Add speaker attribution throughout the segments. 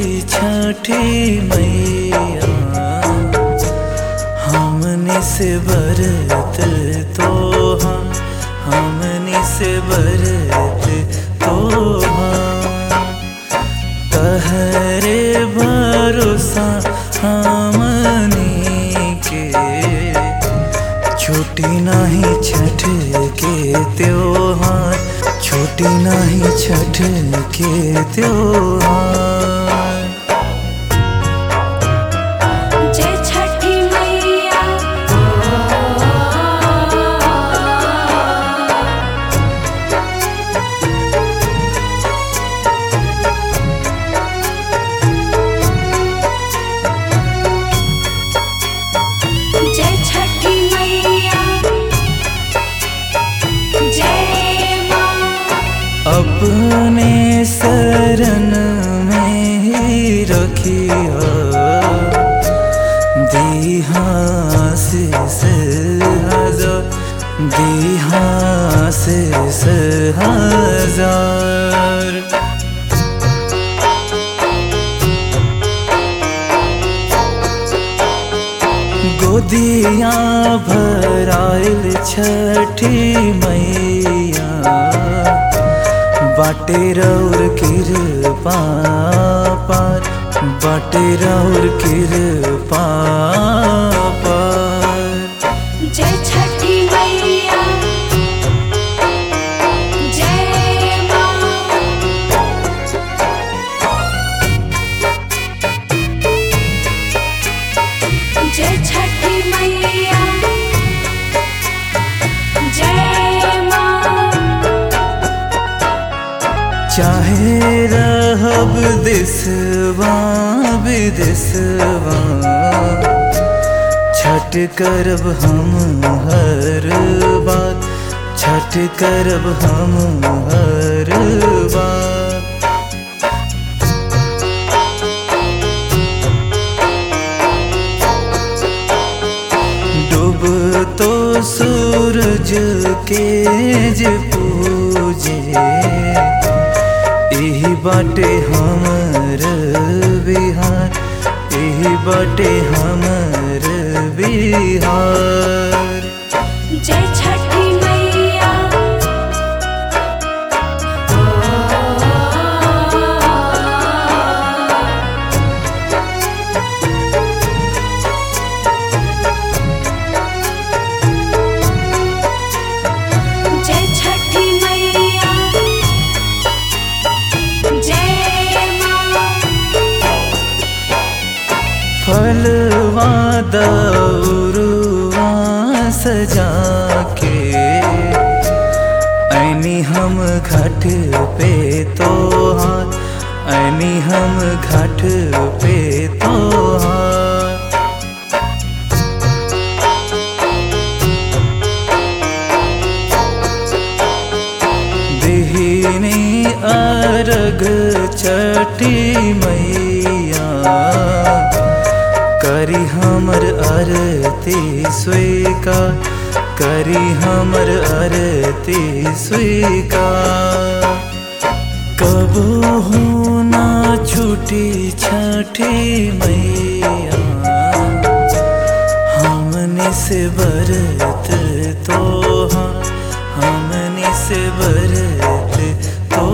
Speaker 1: छठी मैया हमने से बरत तो हमने से बरत तो तहरे भरोसा हमने के छुट्टी नहीं छठ के त्योहार छुट्टी नहीं छठ के त्योहार
Speaker 2: जय छठी मैया जय छठी मैया जय माँ
Speaker 1: अपने शरण में ही रखिया दीहा से हजार दीहा से हजार गोदिया भराइल छठी मैया बाटे रौर कृपा पार बाटे रौर कृपा पार
Speaker 2: जय छठी मैया जय माँ जय छठी मैया जय माँ
Speaker 1: चाहे रहब देसवा विदेसवा छठ करब हम हर बार छठ करब हम हर बार डूब तो सूरज के जे पूजे यही बाटे हमर बिहार यही बाटे हमर बिहार
Speaker 2: जय छठी मैया जय छठी मैया जय माँ
Speaker 1: फलवा दौरुआ सजा के ऐनी हम घाट पे तोहार ऐनी हम घाट पे तोहार दिहिनी अर्घ छठी मैया करी हमर आरती स्वीकार करी हमर आरती स्वीकार कबो हो ना छूटी छठी मैया हमने से बरत तो हमने से बरत तो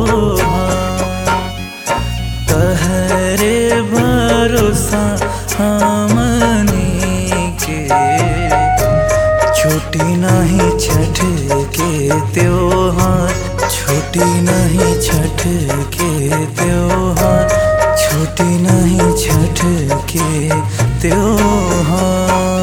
Speaker 1: तहरे भरोसा हमने के छुट्टी नहीं छठ के त्योहार छुट्टी नहीं छठ के त्योहार छुट्टी नहीं छठ के त्योहार